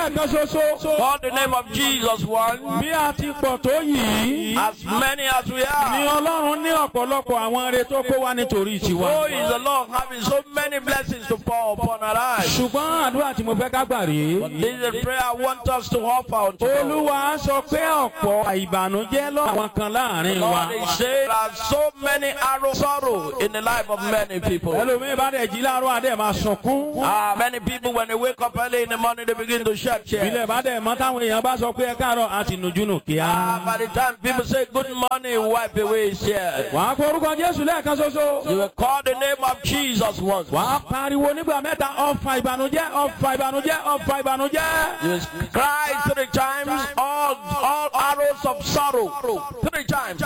lẹ́ẹ̀kan ṣoṣo. Call the name of Jesus one. bí a ti pọ̀ tó yìí. As many as we ni are. ọlọ́run ní ọ̀pọ̀lọpọ̀ àwọn ire tó kó wá nítorí So tiwa. is the Lord having so many blessings to pour upon our lives. ṣùgbọ́n àdúrà tí mo fẹ́ ká gbà rèé. This is the prayer I want us to offer unto God. olúwa sọ pé ọ̀pọ̀ ìbànújẹ́ lọ́wọ́ kan láàrin wa. Lord is saying there are so many arrow sorrow in the life of many people. ẹlòmíín bá dẹ̀ jí láàárọ̀ adé máa sunkún. Ah, many people when they wake up early in the morning they begin to shed tears. ilé bá dẹ̀ mọ́ táwọn èèyàn bá sọ pé ẹ káàárọ̀ àti nùjúnù kíá. Ah, by the time people say good morning, wipe away his tears. wàá kó orúkọ jésù lẹ́ẹ̀kan ṣoṣo. You will call the name of Jesus once. wàá pariwo nígbà mẹ́ta ọ̀fà ìbànújẹ́ ọ̀fà ìbànújẹ́ ọ̀fà ìbànújẹ́. You will cry three times, all, all arrows of sorrow. Three times.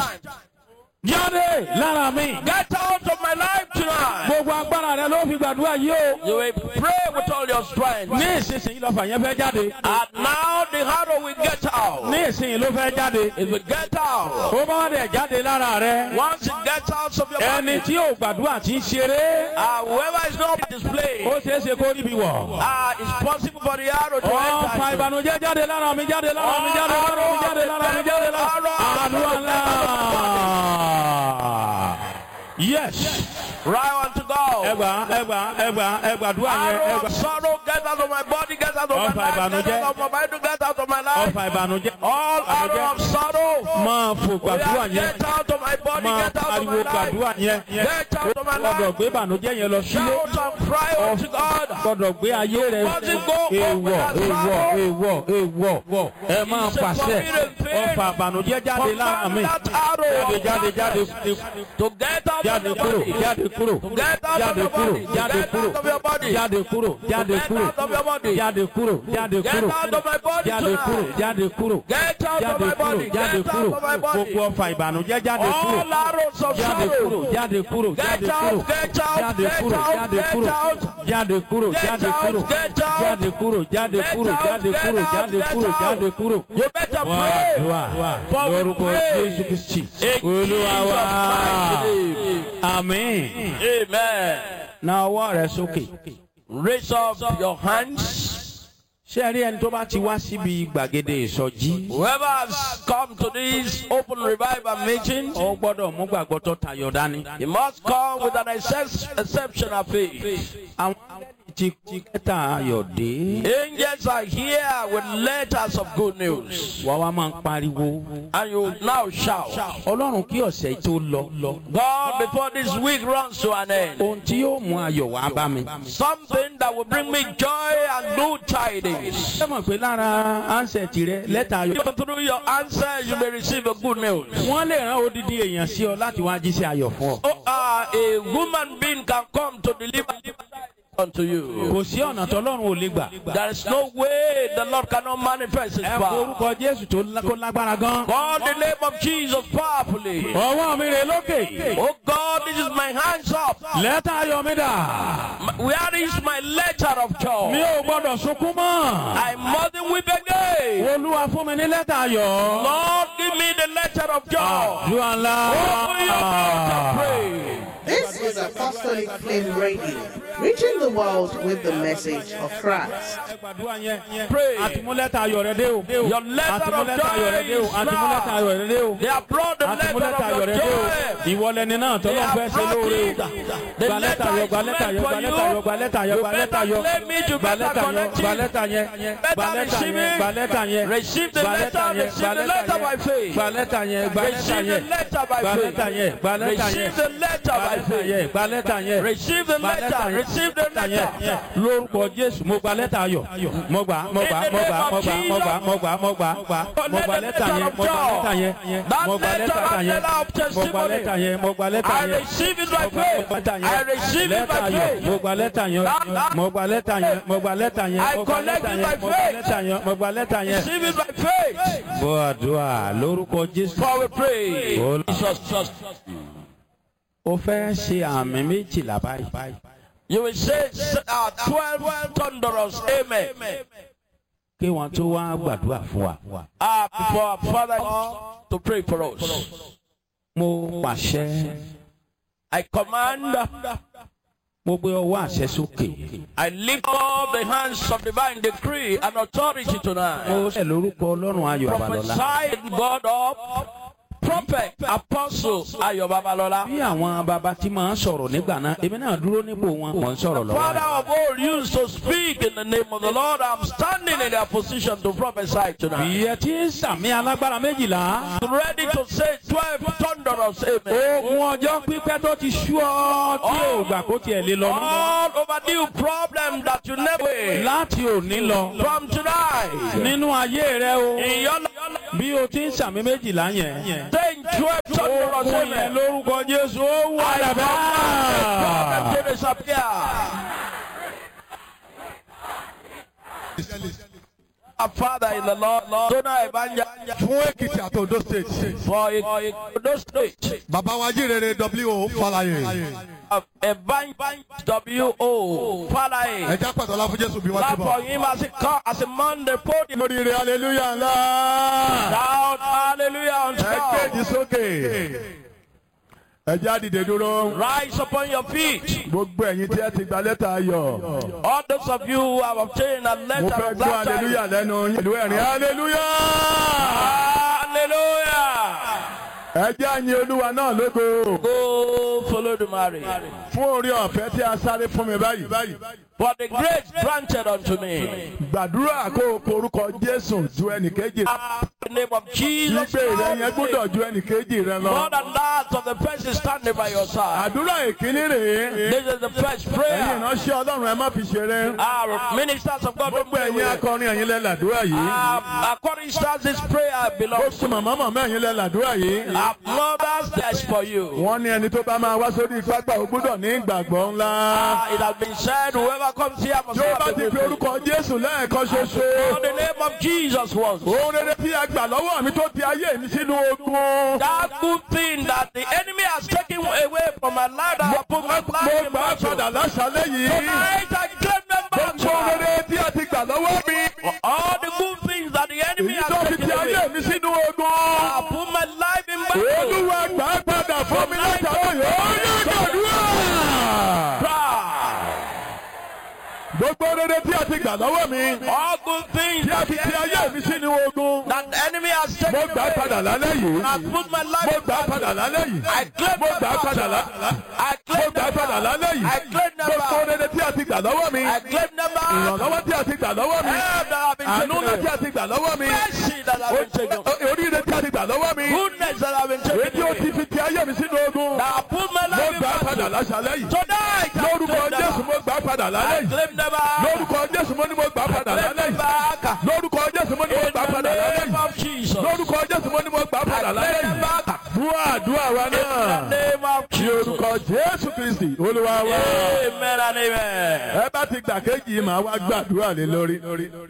jáde lára mi. Get out of my life tonight. gbogbo agbára rẹ ló fi gbàdúrà yìí o. You will pray with all your strength. ní ìsinsìnyí lọ́fà yẹn fẹ́ jáde. And now the arrow will get out. ní ìsinsìnyí ló fẹ́ jáde. It will get out. ó bá wà dẹ̀ jáde lára rẹ. Once it gets out of your ẹni body, tí ò gbàdúrà ti ń ṣeré. uh, whoever is not displayed, ó ṣeé ṣe kó ríbi wọ̀. uh, it's possible for the arrow to ọ̀fà enter. into- ìbànújẹ́ jáde lára mi jáde lára mi jáde lára mi jáde lára mi jáde lára àdúrà ńlá. yes. Right on to God. ẹgbà ẹgbà ẹgbà ẹgbàdúrà yẹn Arrow ẹgbà. of sorrow, get out of my body, get out of my Ọfà life, get ìbànújẹ́. out of my mind, get out of my life. ọ̀fà ìbànújẹ́. All arrow of sorrow, máa fò gbàdúrà yẹn. get out of my body, máa get out of pariwo my gbàdúrà life. yẹn. Get out of my gbọdọ̀ life. gbé ìbànújẹ́ yẹn lọ sílé. Shout and cry unto God. gbọdọ̀ gbé ayé rẹ èèwọ̀ èèwọ̀ èèwọ̀ èèwọ̀ ẹ máa pàṣẹ ọ̀fà ìbànújẹ́ jáde lára mi. That arrow jáde jáde jáde to get out of jáde your kúrò body. jáde kúrò To get out of jáde your kúrò body. jáde Get kúrò out of your body. jáde kúrò jáde Get kúrò out of your body. jáde kúrò jáde Get kúrò out of my body jáde kúrò tonight. jáde kúrò Get out of jáde my kúrò body. jáde Get kúrò out of my body. gbogbo ọfà ìbànújẹ́ jáde kúrò All arrows of jáde kúrò sorrow. jáde kúrò Get jáde out, kúrò get out, jáde get kúrò out, jáde get kúrò out. jáde kúrò Get jáde out, kúrò get out. jáde kúrò jáde Get kúrò out, jáde get kúrò out, jáde get kúrò out. jáde kúrò. You better wá pray. àdúrà For we lórúkọ pray. Jésù Kristi In Olúwa wa Jesus' mighty name. àmín. Amen. na ọwọ́ rẹ sókè. Raise up your hands. ṣé ẹ rí ẹni tó bá ti wá síbi gbàgede ìsọjí. Whoever has come to this open revival meeting, ó gbọ́dọ̀ mú gbàgbọ́ tó tayọ dání. he must come with an excep- exceptional faith. àwọn ti ti kẹta ayọ̀ dé. Angels are here with letters of good news. wà wá máa ń pariwo. And you now shout, ọlọ́run kí ọ̀sẹ̀ yìí tó lọ. God, before this week runs to an end, ohun tí yóò mú ayọ̀ wá bá mi. something that will bring me joy and good tidings. ṣé mọ̀ pé lára ansẹ̀tì rẹ lẹ́tà ayọ̀. Even through your answers, you may receive a good news. wọ́n lè rán odidi èèyàn sí ọ láti wá jíṣẹ́ ayọ̀ fún ọ. Oh, uh, a woman being can come to deliver unto you. kò sí ọ̀nà tọ́lọ́run ò lè gbà. There is no way the Lord cannot manifest His ẹ kó power. orúkọ jésù tó lá- kó lágbára gan. Call the name of Jesus powerfully. ọwọ́ mi rè lókè. Oh God, this is my hands up. lẹ́tà ayọ̀ mi dà. Where is my letter of mi joy? ò gbọ́dọ̀ sunkún mọ́. I mustn't weep again. olúwa fún mi ní lẹ́tà ayọ̀. Lord, give me the letter of joy. àdúrà ńlá. Open your mouth and pray. This is Apostolic Flame Radio, reaching the world with the message of Christ. ẹ gbàdúrà yẹn. Pray. àtìmú lẹ́tà ayọ̀ rẹ dé o. Your letter àtìmú of lẹ́tà ayọ̀ rẹ dé o. joy is àtìmú lẹ́tà ayọ̀ rẹ dé o. They have brought the àtìmú letter lẹ́tà of ayọ̀ your rẹ dé o. joy. ìwọlẹ̀ ni náà They tọ́lọ́ have fẹ́ ṣe brought lóore it. o. The gba lẹ́tà letter ayọ̀ is gba lẹ́tà ayọ̀ meant gba for lẹ́tà ayọ̀ you. gba lẹ́tà ayọ̀ You gba lẹ́tà better ayọ̀. claim it, you gba better lẹ́tà ayọ̀ connect gba it. lẹ́tà yẹn. Better gba lẹ́tà receive yẹn it. gba lẹ́tà yẹn. Receive the gba letter, lẹ́tà yẹn receive gba the lẹ́tà letter by yẹn. faith. gba lẹ́tà yẹn gba lẹ́tà Receive the yẹn. letter by gba faith. lẹ́tà yẹn gba lẹ́tà yẹn. Receive the letter gba by lẹ́tà faith. yẹn gba lẹ́tà yẹn. Receive the Gba lẹ́tà letter. yẹn. Receive the Lẹ́tà yẹn. letter. lórúkọ jésù mo gba lẹ́tà ayọ̀ mo gbà mo gbà mo gbà mo gbà mo gbà mo gbà mo gbà mo gbà lẹ́tà yẹn mo gbà lẹ́tà yẹn mo gbà lẹ́tà yẹn mo gbà lẹ́tà yẹn mo gbà lẹ́tà I yẹn receive it by mo gbà faith. lẹ́tà I yẹn receive it lẹ́tà by ayọ̀ faith. mo gbà lẹ́tà yẹn mo gbà lẹ́tà yẹn mo gbà lẹ́tà yẹn I mo gbà connect lẹ́tà it yẹn by mo gbà faith. lẹ́tà yẹn mo gbà lẹ́tà yẹn. Receive it by faith. bọ́ àdúrà lórúkọ jésù. For we pray. Hold on. Jesus, just. o fẹ́ ṣe àmì méjìlá báyìí. You will say uh, 12 thunderous amen. kí wọ́n tó wá gbàdúrà fún wa. Uh, before our Father to pray for us. mo pàṣẹ I command mo gbé ọwọ́ àṣẹ sókè. I lift up the hands of divine decree and authority tonight. mo ṣe lórúkọ ọlọ́run ayọ̀ àbàlọ́lá. Prophesy God up. Prophet, apostle, Ayo Babalola. bí àwọn baba tí máa ń sọ̀rọ̀ nígbà náà èmi náà dúró nípò wọn mò ń sọ̀rọ̀ lọ́wọ́. Father of all used to speak in the name of the Lord. I'm standing in their position to prophesy tonight. bí ẹ ti ń sàmì alágbára méjìlá. Ready to say 12 thunderous amen. ogun ọjọ́ pípẹ́ tó ti sú ọ tí ò gbà kó tiẹ̀ lé lọ mọ́. All overdue problem that you never láti òní lọ from tonight. nínú ayé rẹ o In your bí o ti ń sàmì méjìlá yẹn. saying 12 thunderous ogun yẹn amen. lórúkọ jésù ó wà I dàbẹ́. problem to disappear. Our Father in the Lord, Lord, Dona Ebanja, fún èkìtì àti ondo state for Edo State, bàbá wa jírèrè w falaye Ebanja W.O. Father, ẹja pàtàkì fún jésù bí wọn clap ti for bọ. him as he come, as a man, the podium. lóríire hallelujah ńlá Shout hallelujah unto ẹ God. kéèjì sókè ẹja dìde dúró Rise upon your feet. gbogbo ẹ̀yin tí ẹ ti gba lẹ́tà ayọ̀ All those of you who have obtained a mo letter fẹ́ of gbọ́ glad hallelujah tidings. lẹ́nu yín pẹ̀lú ẹ̀rín hallelujah Hallelujah. ẹja yin olúwa náà lógo Go follow the marriage. fún orí ọ̀fẹ́ tí a sáré fún mi báyìí For the grace granted unto me. gbàdúrà kó o porúkọ jésù ju ẹnìkejì In the name of Jesus. gbígbé rẹ yẹn gbúdọ̀ ju ẹnìkejì rẹ lọ. More than that of the person standing by your side. àdúrà ìkíní rèé This is the first ẹ̀yin prayer. ìránṣẹ́ ọlọ́run ẹ má fi ṣeré Our ministers of God don't gbogbo play ẹ̀yin with it. akọrin ẹ̀yin lẹ làdúrà yìí Um, according to this prayer belongs gbogbo màmá màmá ẹ̀yin lẹ làdúrà yìí our mothers that's for you. wọ́n ní ẹni tó bá máa wá sórí pápá ó gbúdọ̀ ní ìgbàgbọ́ ńlá Ah, it has been said, whoever comes here must tí ó have bá the ti fi faith. orúkọ jésù lẹ́ẹ̀kan ṣoṣo For the name of Jesus was. ohun rere tí a gbà lọ́wọ́ mi tó ti ayé mi sínú ogun That good thing that the enemy has taken away from my life that I put my mo life in gbà á battle. padà láṣálẹ́ yìí Tonight I claim them back. gbogbo ohun rere tí a ti gbà lọ́wọ́ mi All the good things that the enemy èyí tó has fi taken ti away. ayé mi sínú ogun. I put my life in battle. olúwa gbà á padà fún mi láti àwọn yòó yóò gbàdúrà. Cry. gbogbo rere tí a ti gbà lọ́wọ́ mi All good things tí a that fi the ti ayé enemy, mi sínú ogun. that the enemy has mo taken gbà á padà away. lálẹ́ yìí. I put my life mo in gbà á padà battle. lálẹ́ yìí. I claim mo them gbà á padà back. lálẹ́ I mo claim gbà á them padà back. lálẹ́ yìí. I claim them gbogbo back. rere tí a ti gbà lọ́wọ́ mi. I claim them back. ìrànlọ́wọ́ tí a ti gbà lọ́wọ́ mi. Help that have been àánú taken ńlá tí away. a ti gbà lọ́wọ́ mi. Mercy that have been taken O- o- oríire tí a ti gbà lọ́wọ́ mi. Goodness that have been èyí tí taken ó ti away. fi ti ayé mi sínú ogun. That I put my mo life in gbà á padà battle. láṣálẹ́ yìí. Tonight I lórúkọ claim them jésù back. mo gbà á padà lálẹ́ I yìí. claim them back. lórúkọ jésù mo ní mo gbà á padà Claim lálẹ́ them yìí. back. lórúkọ jésù mo ní mo In gbà á the padà lálẹ́ name yìí. of Jesus. lórúkọ jésù mo ní mo gbà á padà I lálẹ́ claim them yìí. back. dúà dúà wa In the náà. name of ní Jesus. orúkọ jésù kristi olúwa wa. Amen and amen. ẹ bá ti gbà kéjì yìí màá wá gbàdúrà lé lórí.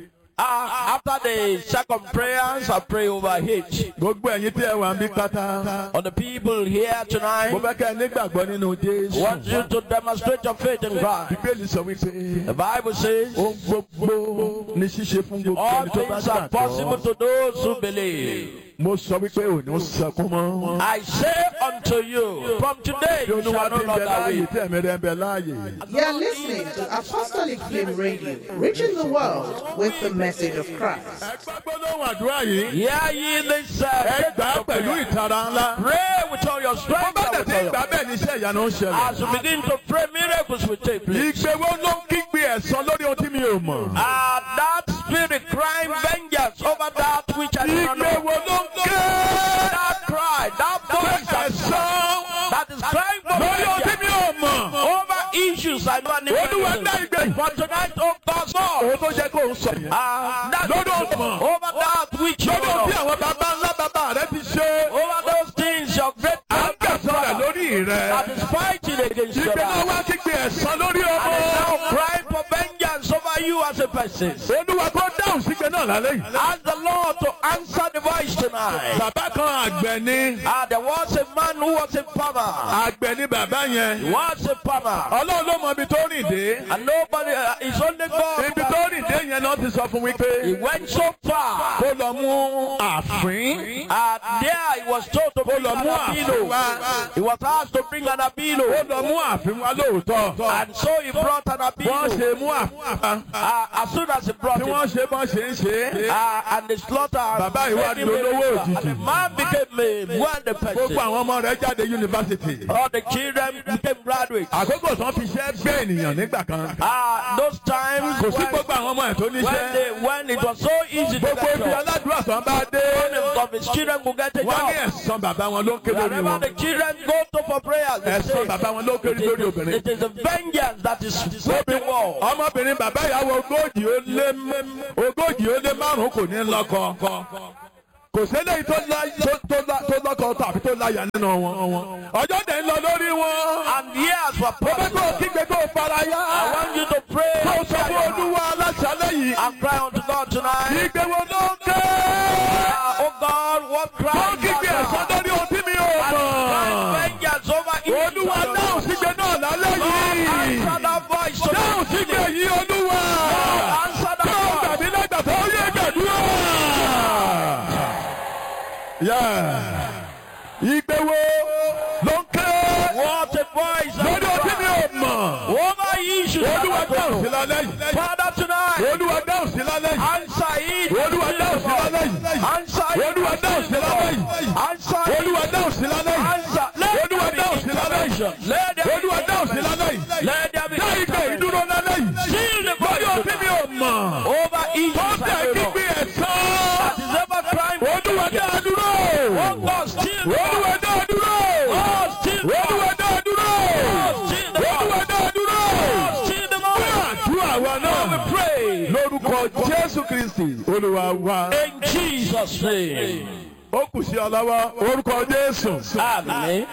Uh, after the second prayers, I pray over H. gbogbo ẹ̀yin tí ẹ wà ń bí pátá. On the people here mo tonight, fẹ́ kẹ́ ẹ nígbàgbọ́ nínú jésù. want you to demonstrate your faith in God. bíbélì sọ wípé. The Bible says, ohun gbogbo ní ṣíṣe fún gbogbo all ẹni tó bá things are possible gbàgbọ́. to those who believe. mo sọ wípé ò ní sọkún mọ́. I say unto you, from today bí you olúwa shall ti no ń bẹ longer láàyè weep. tí ẹ̀mí rẹ̀ ń bẹ láàyè. You're listening to Apostolic Flame Radio, reaching the world with the message of Christ. ẹ gbàgbọ́ lóhùn àdúrà yìí. Hear ye this ẹ gbà á uh, pẹ̀lú ìtara ńlá. Pray with all your bó strength bá and with tètè all your gbà bẹ́ẹ̀ ní iṣẹ́ ìyanu ń ṣẹlẹ̀. As you begin to pray, miracles will take place. ìgbé wo ló ń kígbe ẹ̀san lórí ohun tí mi ò mọ̀. Ah, that spirit crying vengeance over that which I do not ìgbé know. wo ló ń ké That cry, that voice that, ẹ̀san that is crying for lórí ohun tí mi vengeance ò mọ̀. over issues I never knew. olúwa dá ìgbé For tonight, oh God, God. òun tó jẹ́ kó ń sọ yẹn. Ah, that lórí ọmọ over that which you lórí ohun tí know. àwọn bàbá ńlá bàbá rẹ ti ṣe. Over those things your great à ń gbẹ̀san rẹ̀ lórí that rẹ̀. is fighting against your ìgbé náà life. wá kígbe ẹ̀san lórí And is now ọmọ. crying for vengeance over you as a person. olúwa kó dá dáhùn sígbe náà lálẹ́ yìí. Ask the Lord to answer the voice tonight. bàbá kan àgbẹ̀ ni Ah, there was a man who was a farmer. àgbẹ̀ ni bàbá yẹn. He was a farmer. ọlọ́run ló mọ ibi tó rìn dé. And nobody, uh, it's only God. ibi tó rìn dé yẹn náà ti sọ fún mi pé He went so far. kó lọ mú àfín. And there he was told to bring lọ an mú àfín abilo. wá. He was asked to bring an ó abilo. lọ mú àfín wá lóòótọ́. And so he brought an wọ́n abilo. ṣe mú àfín wá. Uh, as soon as he brought tí it, wọ́n ṣe bọ́n ṣe ń ṣe é. uh, and the slaughter. Bàbá yìí wá made him di a olówó richer. òjijì. And the man became a wealthy person. gbogbo àwọn ọmọ rẹ̀ jáde yunifásitì. All the children became graduates. àkókò tán fi ṣẹ́ gbé ènìyàn nígbà kan. Ah, those times kò sí when, gbogbo àwọn ọmọ ẹ̀ tó when, níṣẹ́. they, when it was so easy to gbogbo get ibi jobs, aládùúrà sàn bá dé. one of his children could get a wọ́n ní job. ẹ̀sán bàbá wọn ló ń ké lórí Wherever wọn. the children go to for prayers, they ẹ̀sán say, bàbá wọn ló ń ké it lórí is, obìnrin. it is the vengeance that is sweeping war. ọmọbìnrin bàbá ìyàwó ogójì ó lé ogójì ó lé márùn kò ní lọ́kọ kò sẹ́lẹ̀ tó lá- tó- tó lá- tó lọ́kọ tàbí tó láyà nínú wọn ọjọ́ dẹ̀ ń lọ lórí wọn And years were mo fẹ́ kó o passed. kígbe kó o fara yá I want you to pray kó o sọ fún olúwa aláṣálẹ̀ yìí and cry unto God tonight. kígbe wo ló ń ké Ah, oh God, what kó cry o kígbe ẹ̀sán lórí ohun tí mi ò mọ̀ vengeance over evil. olúwa dáhùn sígbe náà lálẹ́ yìí Answer that voice dáhùn sígbe tonight. yìí olúwa Answer kó o that gbàmí lẹ́gbàá tó yẹ gbàdúrà. Yeah. Ìgbé wo ló ń ké voice. What a voice. lórí ọtí mi ò mọ̀. Over issues. Olúwa dáhùn sí lálẹ́ yìí. Father tonight. Olúwa dáhùn sí lálẹ́ yìí. Answer it. Olúwa dáhùn sí lálẹ́ yìí. Answer it. Olúwa dáhùn sí lálẹ́ yìí. Answer it. Olúwa dáhùn sí lálẹ́ yìí. Answer. Let Olúwa there be dáhùn sí lálẹ́ yìí. intervention. Let there be Olúwa dáhùn sí lálẹ́ yìí. Let there be Dá ìgbé intervention. ìdúró lálẹ́ yìí. Seal the Lórí voice ọtí mi ò mọ̀. over issues. Ó bẹ̀ kígbe ẹ̀sán. Is ever crime. Olúwa dá a dúró. Oh God, still the Olúwa dá a dúró. Oh, still the Olúwa dá a dúró. Still the Olúwa dá a dúró. Still the Àdúrà wa náà. Pray. Lórúkọ Jésù Kristì, Olúwa wa. In Jesus' name. Ó kù sí ọ lọ́wọ́. Orúkọ Jésù. Amen.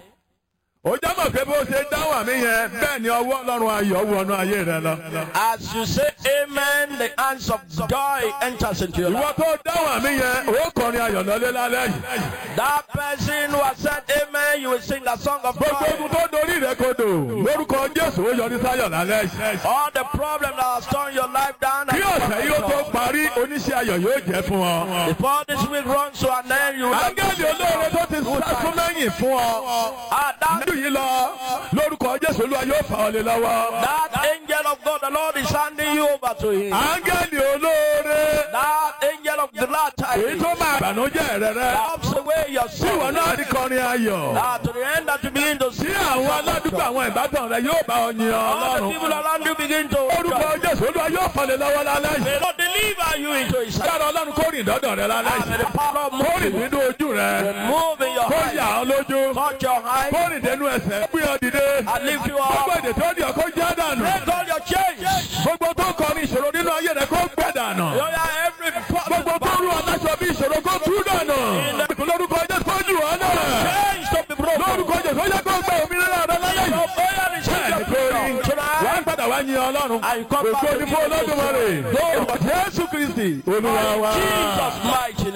Ó jẹ́ mọ̀ pé bó ṣe dáhùn àmì yẹn, bẹ́ẹ̀ ni ọwọ́ Ọlọ́run ayọ̀ wọnú ayé rẹ lọ. As you say amen, the hands of joy enters into your Ìwọ life. tó dáhùn àmì yẹn, ó kọrin ayọ̀ lọ́lé lálẹ́ yìí. That person who has said amen, you will sing a song of Gbogbo joy. ogun tó dorí rẹ kodò. Lórúkọ Jésù ó yọrí sáyọ̀ lálẹ́ yìí. All the problems that have torn your life down. Kí ọ̀sẹ̀ yìí ó tó parí, oníṣẹ́ ayọ̀ yóò jẹ́ fún ọ. Before this week runs to an end, you will Ángẹ́lì olóore tó ti sásún mẹ́yìn fún ọ. Ah, that, Nílùú yìí lọ, lórúkọ Jésù Olúwa yóò fà ọ́ lé lọ́wọ́. that angel of God, the Lord is handing you over to him. Ángẹ́lì olóore, That angel of the glad èyí tidings tó máa bànújẹ́ rẹ rẹ. helps away your Tí ìwọ sin. náà rí kọrin ayọ̀. Ah, to the end that you begin to Tí see àwọn aládùúgbò àwọn ìbátan rẹ yóò bá ọ yin all the Ọlọ́run. people around you begin to Orúkọ Jésù Olúwa yóò fà ọ́ lé lọ́wọ́ lálẹ́ yìí. May God deliver you into his hand. Yára Ọlọ́run kó rìn dọ́dọ̀ rẹ lálẹ́ Ah, May yìí. the power of Kó rìn moving, nínú ojú rẹ. move in your Kó hand, yà ọ́ lójú. touch your hand, Kó rìn dénú ẹsẹ̀. Gbé ọ dìde. and lift you Gbogbo up. èdè tó di ọkọ jẹ́ dànù. Break all your chains. Gbogbo tó kọrin ìṣòro nínú ayé rẹ kó gbẹ dànù. You are every problem. Gbogbo tó rú aláṣọ bí ìṣòro kó tú dànù. Lórúkọ Jésù kó jù ọ́ náà. Chains to be broken. Lórúkọ Jésù ó yẹ kó gbẹ òmìnira rẹ lálẹ́ Your yìí. prayer is Bẹ́ẹ̀ni your kò rí. freedom Wà á tonight. padà wá yin Ọlọ́run. And you come back Ògo to ni fún Olódùmarè. Orúkọ Jésù Kristì Olúwa wa. Jesus' mighty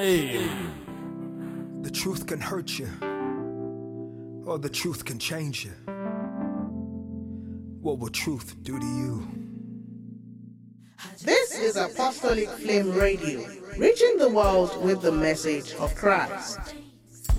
name. The truth can hurt you, or the truth can change you. What will truth do to you? This is Apostolic Flame Radio, reaching the world with the message of Christ.